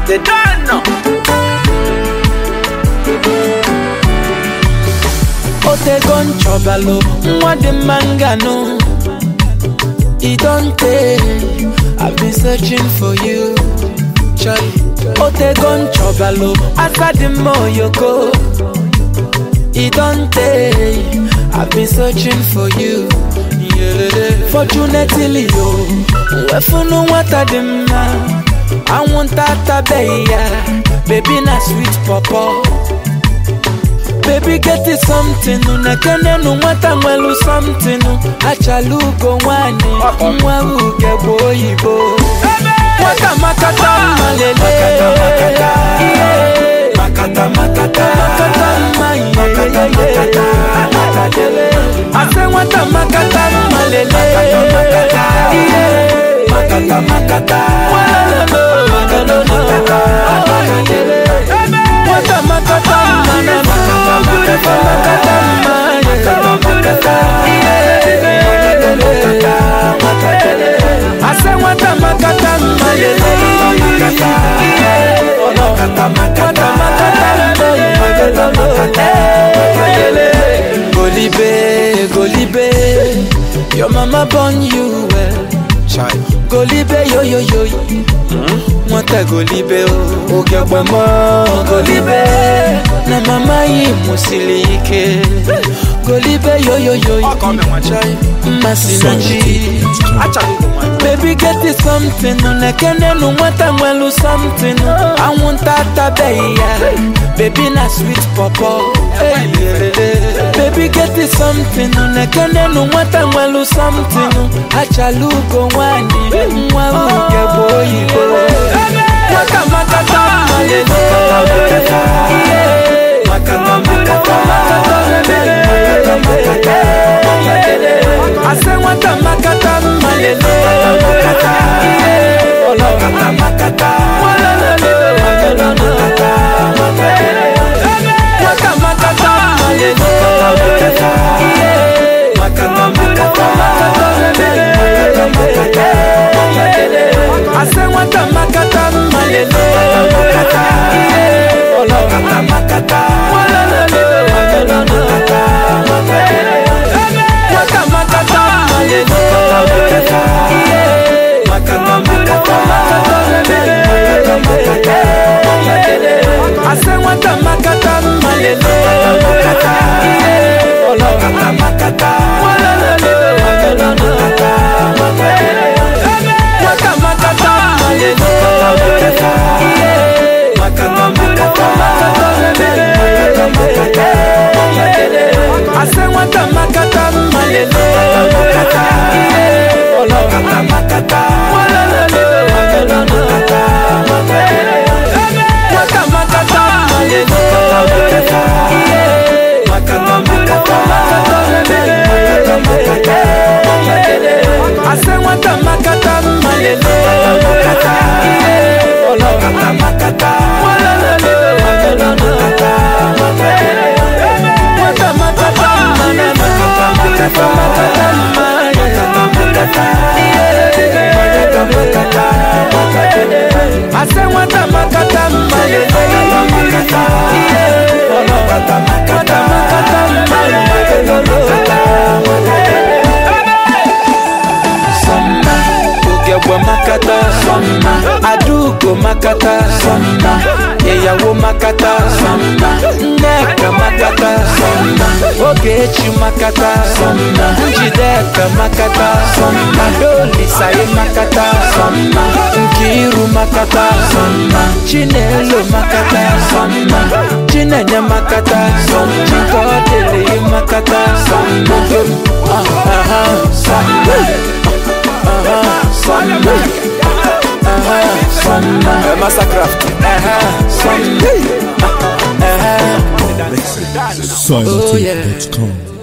they don't know. otego nchọbalụ nwa dị mma nganụ e don tey i've been searching for you Charlie. otego nchọbalụ asa dị mma oyoko e don tey i've been searching for you fortunately o wefunu nwata dị mma anwụnta atabeghị ya bebi na sweet pọpọ baby get it something nekenenu nwata nwelu something achala ugo nwanyị nwa uge bụ oyibo nwata makata mma lele ihe. Makata, makata, makata mma ihe. makata, makata, makata, ase nwata makata mma lele ihe. makata, makata, Walolo, walolo, nwata makata mma na makata makata mma ase nwata makata mma lele Golibe, Golibe, your mama born you well. Golibe, yo yo yo, nwata Golibe o. Oge mo Golibe, na mama yi musili ike. Golibe, yo yo yo, mmasị na chi. Baby get it something nekenenu nwata nwelu something anwụnta atabeghị ya baby na sweet pọpọ baby get it something nekenenu nwata nwelu something achala ugo nwanyị nwa uge bụ oyibo nwata makata mma lele ihe. ase nwata makata mma lele ihe. nwata makata mma lele ihe. ase nwata makata mma lele ihe. nwata makata mma lele ihe. ase nwata makata mma lele ihe. nwata makata mma lele ihe. ase nwata makata mma lele ihe. nwata makata mma lele ihe. ase nwata makata mma lele ihe. nwata makata mma na makata makata mma ase nwata makata mma lele ihe. nwata makata mma ogegbe makata adaugo makata ịyawo makata nneka makata ogechi makata njideka makata adolisaye makata nkiru makata chinelo makata chinenye makata chikodịrị makata Aha, aha, Massacraft. Silent Oh, yeah. com.